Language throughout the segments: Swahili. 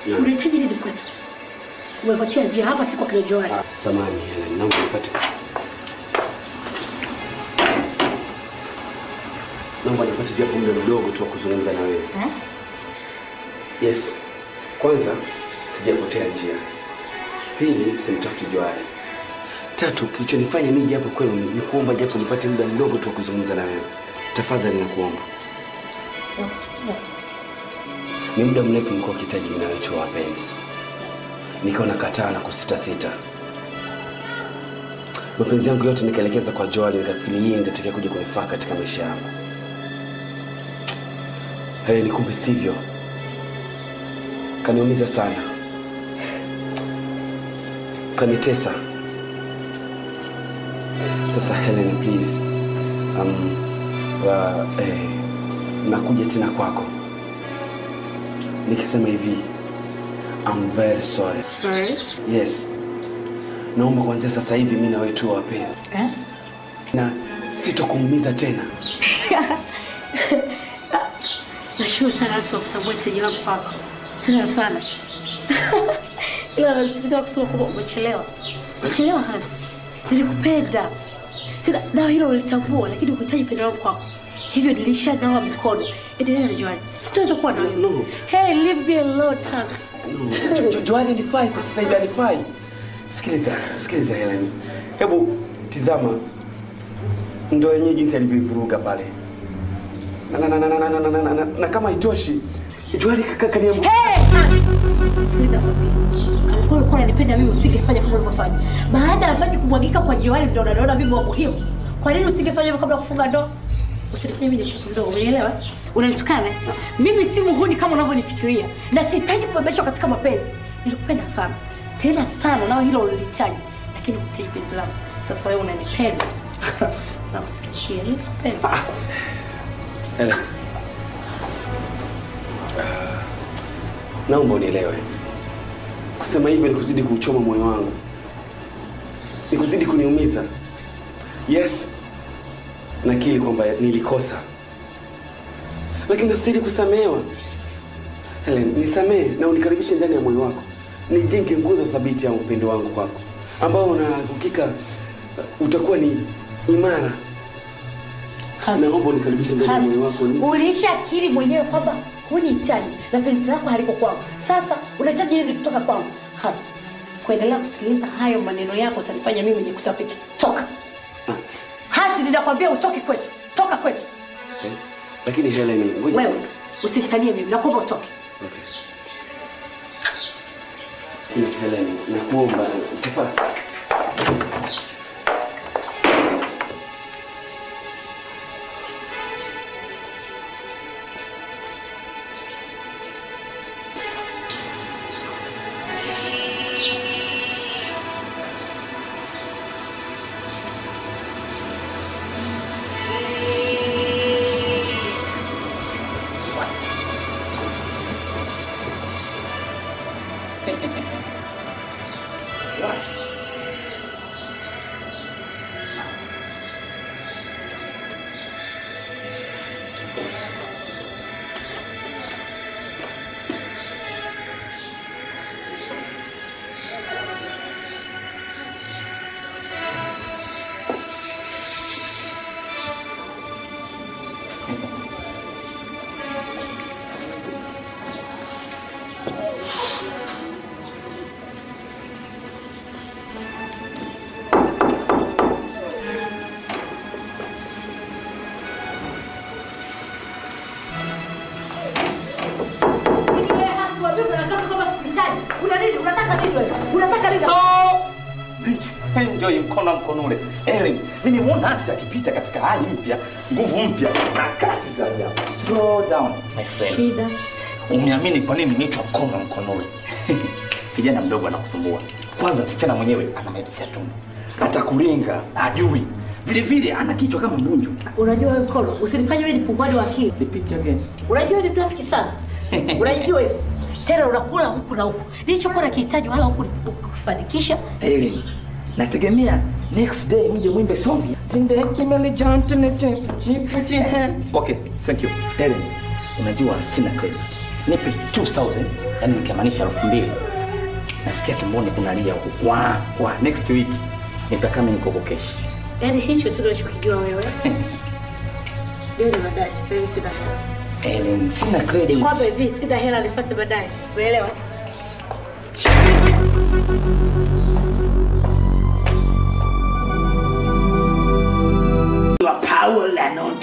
Naam. Unahitaji nini kwetu? Umepatia njia hapa, si kwa kina Joari. Ah, samani Helen, naomba nipate naomba nipate japo muda mdogo tu wa kuzungumza na wewe. Eh? Yes, kwanza sijapotea njia, pili simtafuti Johari, tatu kilichonifanya nije hapo kwenu ni ni kuomba japo nipate muda mdogo tu wa kuzungumza na wewe. Tafadhali nakuomba. Nakusikia. Ni muda mrefu mlikuwa ukihitaji mimi na wewe tuwe wapenzi, nikaona kataa na kusita sita. Mapenzi yangu yote nikaelekeza kwa Joali, nikafikiri yeye ndiye atakaye kuja kunifaa katika maisha yangu. Helen, kumbe sivyo. Kaniumiza sana, kanitesa. Sasa Helen, please, um, wa, eh, nakuja tena kwako nikisema hivi I'm very sorry. Sorry. Yes, naomba kuanzia sasa hivi mimi na wewe tuwe wapenzi Eh? na sitokuumiza tena. Nashukuru sana Yesu kwa kutambua hitaji langu kwako. Tena sana. Ila nasikitika kusema kwamba umechelewa. Umechelewa hasi. Nilikupenda. Tena nao hilo ulitambua lakini ukuhitaji pendo langu kwako. Hivyo nilishanawa mikono. Endelea na Joani. Sitaweza kuwa na wewe. No. Hey, leave me alone, Has. No, Jo- Jo- Joani anifai kwa sasa hivi anifai. Sikiliza, sikiliza Helen. Hebu tizama ndo yenyewe jinsi alivyoivuruga pale. Na, na, na, na, na, na, na, na, na, na, na kama haitoshi Joani kaka kaniambu. Hey, Has. Sikiliza kwambie. Kama kweli ulikuwa unanipenda mimi usingefanya kama ulivyofanya. Baada ya maji kumwagika kwa Joani ndio unaona mimi wa muhimu. Kwa nini usingefanya hivyo kabla ya kufunga ndoa? Usinifanye mimi ni mtoto mdogo, unielewa? Unanitukana? Mimi si muhuni kama unavyonifikiria na sihitaji kubebeshwa katika mapenzi. Nilikupenda sana tena sana, nao hilo ulilihitaji, lakini kuhitaji penzi langu. Sasa wewe unanipenda na kusikitikia, mimi sikupendi. Helen. Ah, Naomba unielewe. Kusema hivyo ni kuzidi kuuchoma moyo wangu, ni kuzidi kuniumiza. Yes, nakiri kwamba nilikosa, lakini nastahili kusamehewa. Helen, nisamehe na unikaribishe ndani ya moyo wako, nijenge nguzo thabiti ya upendo wangu kwako, ambao na hakika uh, utakuwa ni imara. Naomba unikaribishe ndani ya moyo wako. Ulishakiri mwenyewe kwamba hunihitaji na penzi lako haliko kwangu. Sasa unahitaji nini kutoka kwangu? Hasa kuendelea kusikiliza hayo maneno yako utanifanya mimi nikutapike. Toka hasi, ninakwambia utoke kwetu, toka kwetu. Okay. Lakini Helen, ngoja. Wewe usinitanie mimi, nakuomba utoke. Okay. Please, Helen, nakuomba tafadhali. Enjoy mkono mkono ule. Ellen, mimi nimeona Nancy akipita katika hali mpya, nguvu mpya na kasi za ajabu. Slow down my friend. Shida Umeamini kwa nini nimeitwa mkono mkono ule? Kijana mdogo anakusumbua. Kwanza msichana mwenyewe ana mepesi ya tumbo. Atakulinga, hajui. Vile vile ana kichwa kama mbunju. unajua wewe mkono, usinifanye wewe nipungwani wa akili. Repeat again. Unajua ni mnafiki sana. Unajua hivyo. Tena unakula huku na huku. Nilichokuwa nakihitaji wala huku kufanikisha. Ellen, nategemea next day mje mwimbe song. Okay, thank you. Ellen, unajua sina credit. Nipe 2000 yaani nikimaanisha elfu mbili nasikia tumboni kunalia huku kwa kwa next week nitakaa mimi niko keshi Yaani hicho tu unachokijua wewe. Deni baadaye, sasa hivi sina hela. Ellen, sina credit. Kwamba hivi sina hela nifuate baadaye. Umeelewa? You are power and not.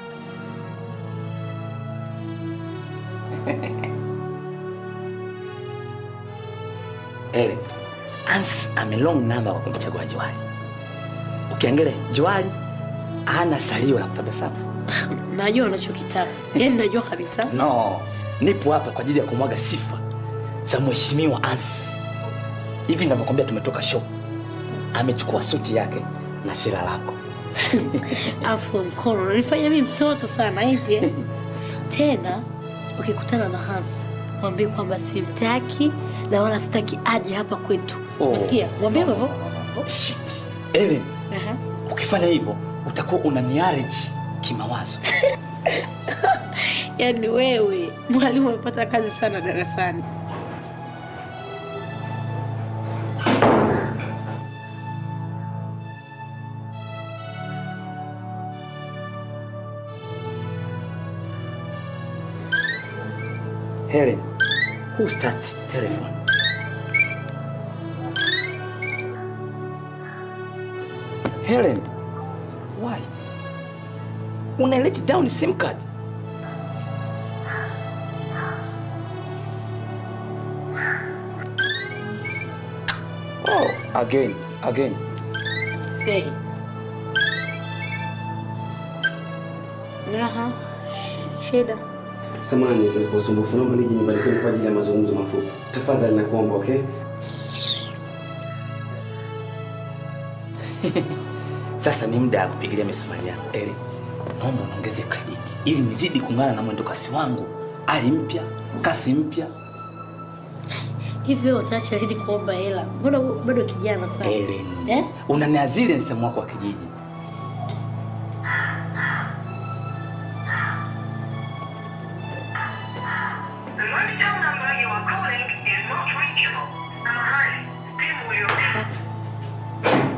Ellen, Hans amelong namba kwa kumchagua Johari. Ukiangalia Johari hana salio la kutabasamu. Najua unachokitaka. Yaani najua kabisa. No, nipo hapa kwa ajili ya kumwaga sifa za mheshimiwa Hans. Hivi ninavyokwambia, tumetoka show, amechukua suti yake na shira lako. Afu mkono unanifanya mimi mtoto sana eti. Tena ukikutana na Hans, mwambie kwamba simtaki na wala sitaki aje hapa kwetu. Oh. Umesikia? Mwambie No, hivyo. no, no, no. Shit. Ellen, Aha. ukifanya hivyo utakuwa unaniareji kimawazo. Yaani wewe mwalimu amepata kazi sana darasani. Helen, who started telephone? Helen, why? Una let down SIM card? Oh, again, again. Say. Aha. Shida. Samahani kwa usumbufu, naomba nije nyumbani kwenu kwa ajili ya mazungumzo mafupi. Tafadhali nakuomba, okay? Sasa ni muda wa kupigilia misumari yako. Eli, naomba unaongeze credit ili nizidi kung'ana na mwendo kasi wangu. Ali mpya, kasi mpya. Hivyo utaacha lini kuomba hela? Mbona bado kijana sana? Ellen, Eh? unaniazili msemo wako wa kijiji. The mobile number you are calling is not reachable. Samahani, simu ulio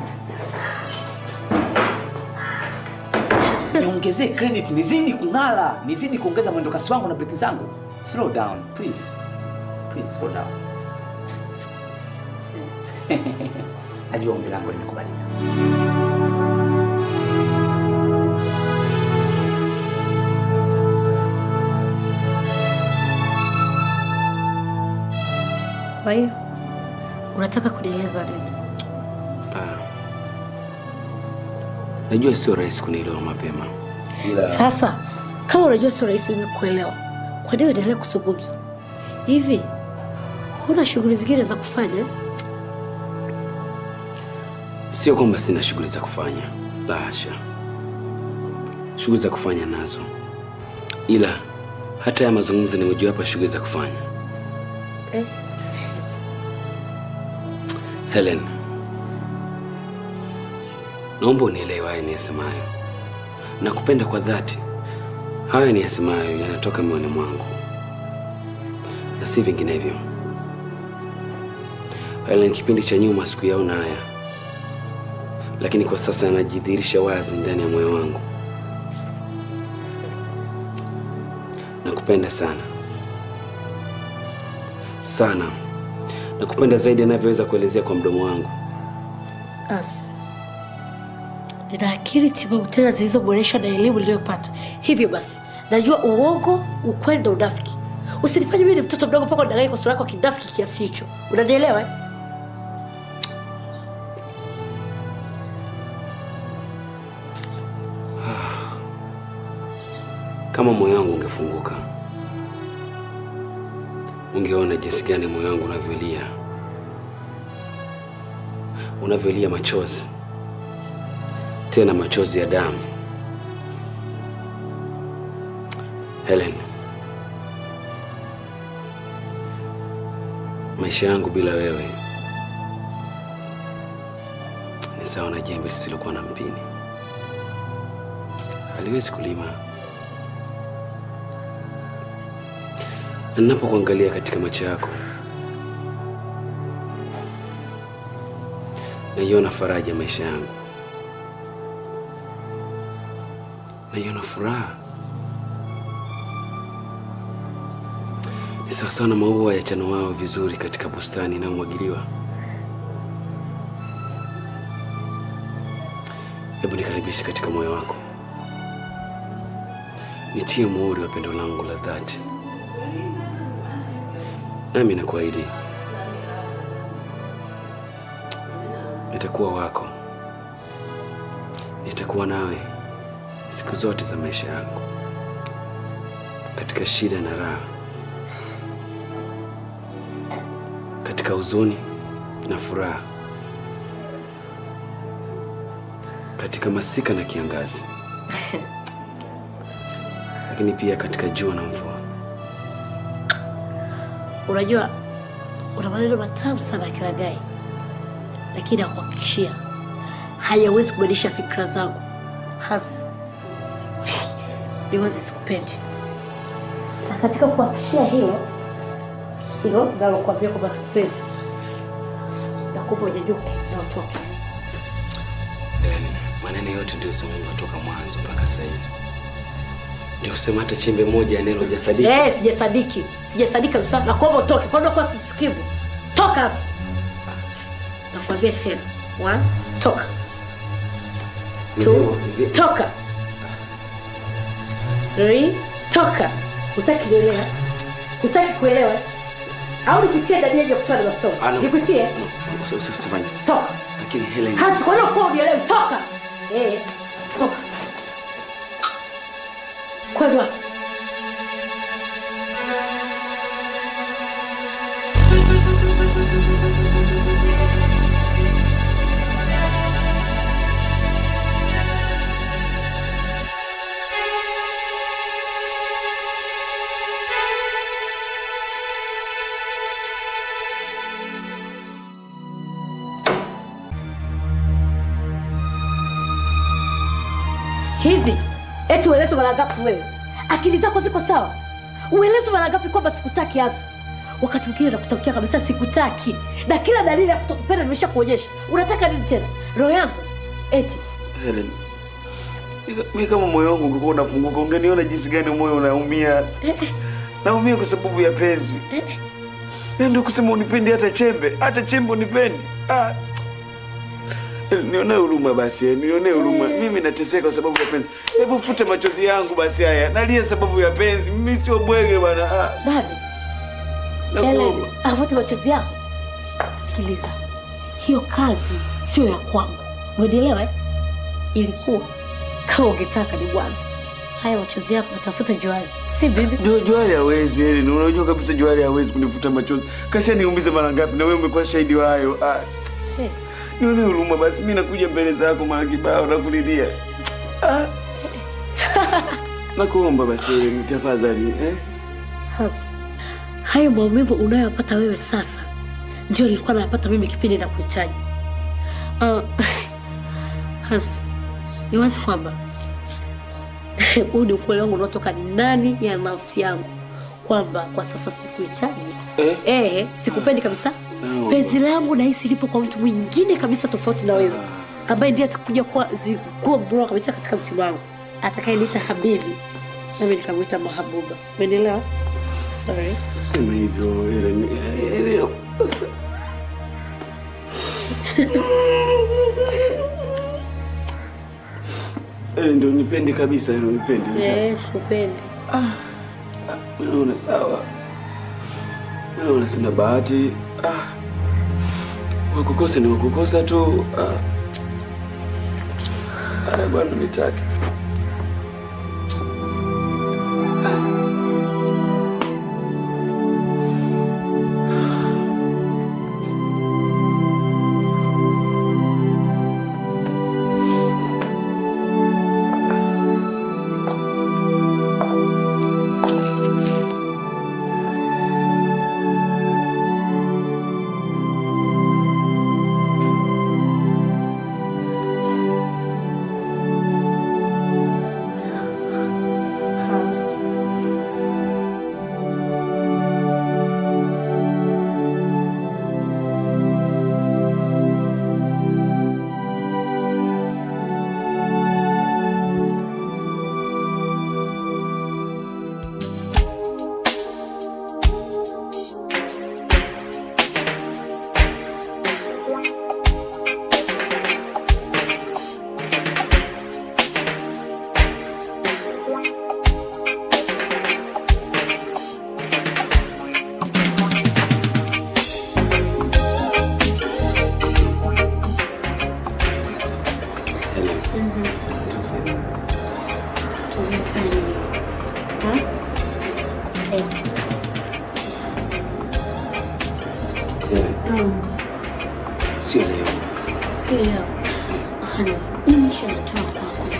Niongezee credit, nizidi kung'ala, nizidi kuongeza mwendo kasi wangu na breki zangu. Slow down, please. Please slow down. Najua ombi langu limekubalika. Kwa hiyo unataka kunieleza nini? Ah. Najua sio rahisi kunielewa mapema. Ila Sasa kama unajua sio rahisi mimi kuelewa, kwa nini uendelee kuzungumza hivi? Huna shughuli zingine za kufanya? sio kwamba sina shughuli za kufanya, la hasha. Shughuli za kufanya nazo, ila hata ya mazungumzo ni mojawapo ya shughuli za kufanya. Eh? Helen, naomba unielewe haya niyasemayo. Nakupenda kwa dhati. Haya niyasemayo yanatoka moyoni mwangu na si vinginevyo. Helen, kipindi cha nyuma sikuyaona haya, lakini kwa sasa yanajidhihirisha wazi ndani ya moyo wangu. Nakupenda sana sana, nakupenda zaidi anavyoweza kuelezea kwa mdomo wangu. Asi, nina akili timamu tena zilizoboreshwa na elimu niliyopata. Hivyo basi najua uongo, ukweli na unafiki. Usinifanye mimi ni mtoto mdogo mpaka udanganye kwa sura yako ya kinafiki kiasi hicho. Unanielewa? eh? Kama moyo wangu ungefunguka, ungeona jinsi gani moyo wangu unavyolia, unavyolia machozi, tena machozi ya damu. Helen, maisha yangu bila wewe ni sawa na jembe lisilokuwa na mpini, haliwezi kulima Na ninapokuangalia katika macho yako, naiona faraja ya maisha yangu, naiona furaha. Ni sawasawa na maua yachanuao vizuri katika bustani inayomwagiliwa. Hebu nikaribishe katika moyo wako, nitie muhuri wa pendo langu la dhati, nami nakuahidi nitakuwa wako, nitakuwa nawe siku zote za maisha yangu, katika shida na raha, katika huzuni na furaha, katika masika na kiangazi, lakini pia katika jua na mvua. Unajua, una maneno matamu sana ya Kilagai, lakini nakuhakikishia hayawezi kubadilisha fikra zangu. Hasi ni wazi sikupendi, na katika kuhakikishia hilo hilo nalokuambia kwamba sikupendi, nakupa unyanyuke na utoke. Yani, maneno yote ndio zungumza toka mwanzo mpaka saizi, ndio kusema hata chembe moja ya neno hujasadiki. Eh, sijasadiki, sijasadiki kabisa. Nakuomba utoke, kwani unakuwa simsikivu? Toka sasa, nakwambia tena. One, toka. Two, Hivyo- toka. Three, toka. Hutaki kuelewa? Hutaki kuelewa? Au nikutie ndani ya kutana na Ah, stone? no. Nikutie? Usi- usi- Usifanye. Toka. Lakini Helen, Hasi, kwa nini uko unielewi? Toka. Eh, toka. Kwenda wapi? hivi eti ueleze mara ngapi wewe akili zako ziko sawa ueleze mara ngapi kwamba sikutaki hasa wakati mwingine nakutakia kabisa sikutaki na kila dalili ya kutokupenda nimesha kuonyesha unataka nini tena roho yangu eti Helen, mi kama moyo wangu ungekuwa unafunguka, ungeniona jinsi gani moyo unaumia. eh, eh, Naumia kwa sababu ya penzi. eh, eh. Na ndio kusema unipendi hata chembe, hata chembe unipendi. Ah. Helen, Nionee huruma basi, eh, nionee huruma. Mimi nateseka kwa sababu ya penzi. Hebu fute machozi yangu basi haya. Nalia sababu ya penzi. Mimi sio bwege bwana. Ah. nani Nakuomba. Helen, avute machozi yako sikiliza hiyo kazi sio ya kwangu umenielewa eh? ilikuwa kama ungetaka ni wazi haya machozi yako natafuta juari si bibi Jo- Johari hawezi Helen, unajua kabisa Johari hawezi kunifuta machozi. Kasha niumize mara ngapi na wewe umekuwa shahidi wa hayo. Ah. Eh, Nione huruma basi, mimi nakuja mbele zako mara kibao na kulilia. Ah. Nakuomba basi Helen, tafadhali eh? Hasa hayo maumivu unayoyapata wewe sasa ndio nilikuwa nayapata mimi kipindi na kuhitaji. Uh, Hasa ni wazi kwamba huu ni ukweli wangu unaotoka ndani ya nafsi yangu kwamba kwa sasa sikuhitaji. Eh? Eh, sikupendi kabisa. Naomba. Penzi langu nahisi lipo kwa mtu mwingine kabisa tofauti na wewe, ambaye ndiye atakuja kuwa zi- kuwa bora kabisa katika mtima wangu, atakayeniita habibi nami nikamwita mahabuba. Umeelewa? Sorry. Sema hivyo Helen. Helen. Helen ndio nipende kabisa, ndio nipende. Eh, sikupendi. Mimi naona sawa. Mimi naona sina bahati. Ah. Wakukosa ni wakukosa tu. Ah. Haya bwana nitaki. Unafanya nini? Ha? Eh. Helen, Mm. sio leo. Si leo. Hani, mimi nishalitoa kwako.